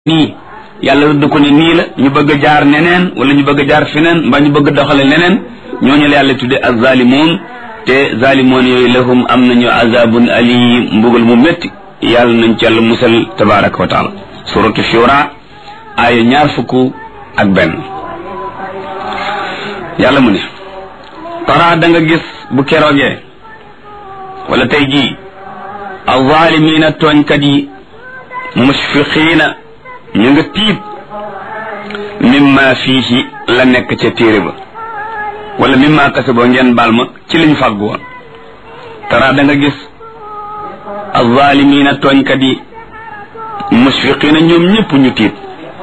nii yàlla rëdd ko ne nii la ñu bëgg a jaar neneen wala ñu bëgg a jaar feneen mbaa ñu bëgg a doxale neneen ñooñu la yàlla tudde azzalimoon te zalimoon yooyu lahum am nañu azabun alim mbugal mu métti yàlla nañ ci yàlla musal tabaraka wa taala suratu shura aaya ñaar fukk ak benn yàlla mu ne tara da nga gis bu keroogee wala tey jii azzalimina tooñkat yi mushfiqiina ñu nga tiit mimma fiihi la nekk ca téere ba wala mimma kasaboo ngeen baal ma ci liñ fàggu woon tara da nga gis azzalimina tooñkat yi mushfiqiina ñoom ñëpp ñu tiit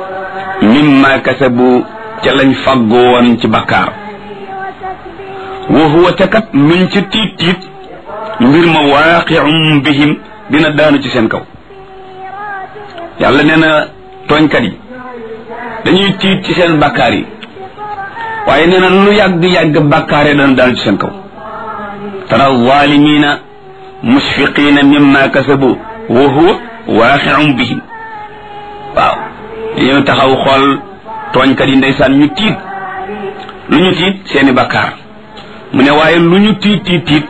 mimma kasabu ca lañ fàggu woon ci bakkaar wa huwa te kat luñ ca tiit tiit mbir ma waaqi'um bihim dina daanu ci seen kaw yàlla nee na tooñkat yi dañuy tiit ci seen bakkaar yi waaye nee na lu yàgg-yàgg bakkaar yi dana daanu ci seen kaw tara zalimina mushfiqina mimma kasabu wa huwa waaqi'um bihim waaw dañoo taxaw xool tooñkat yi ndeysaan ñu tiit lu ñu tiit seeni bakkaar mu ne waaye lu ñu tiit tiit tiit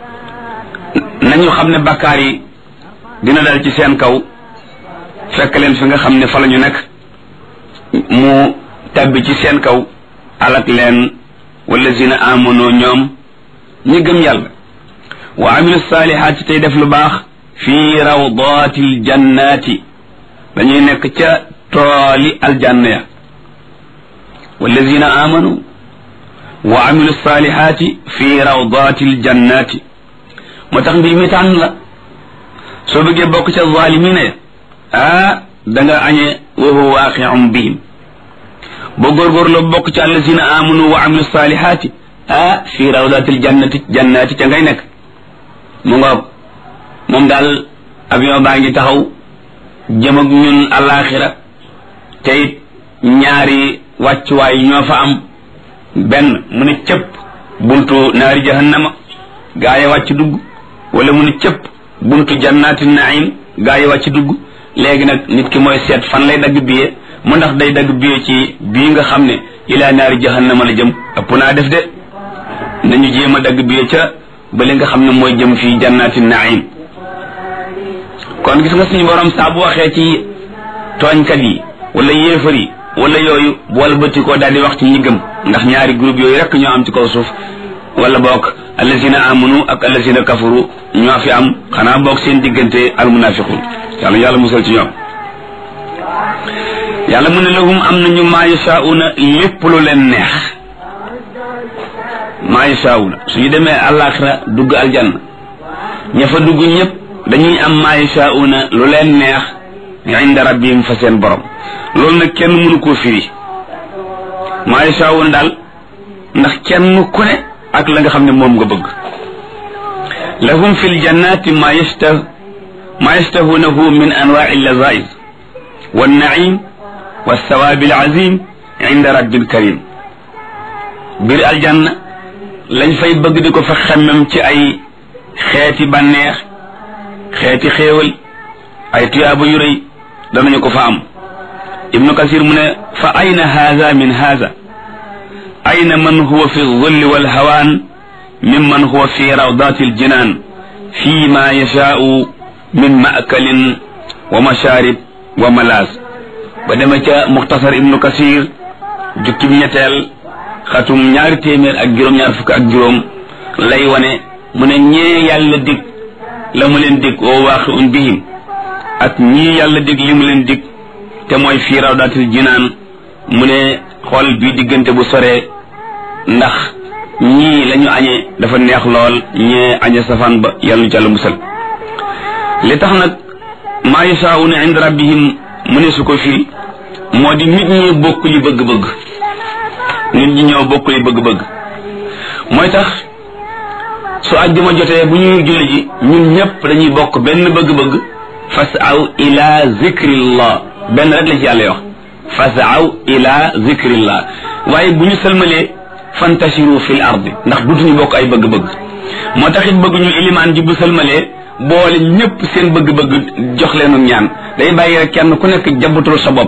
nañu xam ne bakkaar yi dina dal ci seen kaw fekk leen fi nga xam ne fa la ñu nekk mu tabbi ci seen kaw alak leen wallazina amano ñoom ñi gëm yàlla wa amilu saalihaati tey def lu baax fii rawdatil jannaati dañuy nekk ca tooli aljanna ya wallazina amanu wa amilu saalihaati fii rawdatil jannaati moo tax mbir mi tànn la soo bëggee bokk ca zaalimina ya ah da nga añee wa huwa waaqi'un bihim boo góorgóorloo bokk ci allazina amanu wa amilu saalihaati ah fii rawdatil jannati jannaati ca ngay nekk mu nga moom daal avion baa ngi taxaw jëm ak ñun alaxira te it ñaari wàccuwaay ñoo fa am benn mu ne cëpp buntu naari jahannama gaa yi wàcc dugg wala mu ne cëpp buntu jannaati naim gaa yi wàcc dugg léegi nag nit ki mooy seet fan lay dagg biye mu ndax day dagg biye ci bii nga xam ne ilaa naari jahannama la jëm ëpp naa def de nañu jéem a dagg biye ca ba li nga xam ne mooy jëm fii jannaati naim kon gis nga suñu borom saa bu waxee ci tooñkat yi wala yéefar yi wala yooyu boole bëtti koo daal di wax ci ñi gëm ndax ñaari groupe yooyu rek ñoo am ci kaw suuf wala boog allazina amanu ak allazina kafaru ñoo fi am xanaa boog seen diggante almunafiqun yàlla yàlla musal ci ñoom yàlla mu ne lahum am nañu maa yashauna lépp lu leen neex maa yashauna suñu demee àllaaxira dugg aljanna ña fa dugg ñëpp dañuy am maa yashauna lu leen neex inda rabbihim fa seen borom loolu nag kenn mënu koo firi maa yashauna daal ndax kenn ku ne ak la nga xam ne moom nga bëgg lahum fi ljannati ma yashtah ma yashtahunahu min anwaai llazaiz wannaim walsawaabi alazim inda rabbil karim biir aljanna lañ fay bëgg di ko fa xemmem ci ay xeeti bànneex xeeti xéewal ay tuyaaba yu rëy danañu ko fa am ibnu kasir mu ne fa ayna haza min haza ayna man huwa fi zulli walhawaan mimman huwa fi rawdati aljinan fi ma yashaau min maakalin wa masharib wa malaas ba dema ca muxtasar ibnu kasir jukkib ñetteel xatum ñaari téeméer ak juróom-ñaar fukk ak juróom lay wane mu ne ñee yàlla dig la mu leen dig oo waaqiun bihim ak ñii yàlla dig li mu leen dig te mooy fii rawdatil jinaan mu ne xool bii diggante bu soree ndax ñii lañu añee dafa neex lool ñee añe safaan ba yàlla nu jàll musal li tax nag maa yashaa'una inda rabbihim mu ne su ko firi moo di nit ñi bokk li bëgg-bëgg nit ñi ñoo bokk li bëgg-bëgg mooy tax su àjjuma jotee bu ñuy julli ji ñun ñëpp dañuy bokk benn bëgg-bëgg fasaw ila zikrillah benn rek la ci yàlla wax fasaw ila zikrillah waaye bu ñu sëlmalee fantashiru fil ardi ndax dutuñu bokk ay bëgg-bëgg moo tax it bëgg ñu ilimaan ji bu sëlmalee boole ñëpp seen bëgg-bëgg jox leenu ñaan day bàyyi rek kenn ku nekk jabutul sa bopp